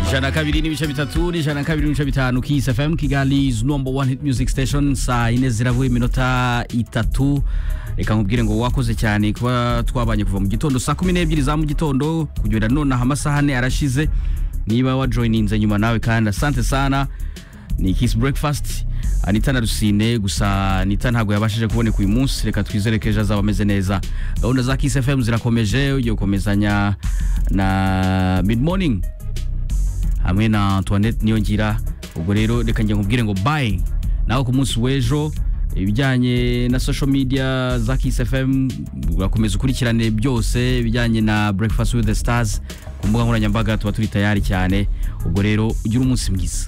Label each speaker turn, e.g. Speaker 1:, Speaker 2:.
Speaker 1: ijana kabiri n'ibice bitatu n'ijana kabiri n'ibice bitanu kis fm kigalis number one hit music station saa yine zirabura iminota itatu reka nkubwire ngo wakoze cyane kuba twabanye kuva mu gitondo saa kumi n'ebyiri za mu gitondo kugera nonaha amasaha ane arashize niba wajoyininze nyuma nawe kandi asante sana ni kisi breakfast anita na rusine gusa anita ntabwo yabashije kuboneka uyu munsi reka twizere ko ejo azaba ameze neza gahunda za kisi fm zirakomeje ugiye gukomezanya na mid morning hamwe na antoinette niyongira ubwo rero reka njye nkubwire ngo bayi nawe ku munsi w'ejo ibijyanye na social media za kisi fm urakomeza ukurikirane byose ibijyanye na breakfast with the stars ku mbuga nkoranyambaga tuba turi tayari cyane ubwo rero ugire umunsi mwiza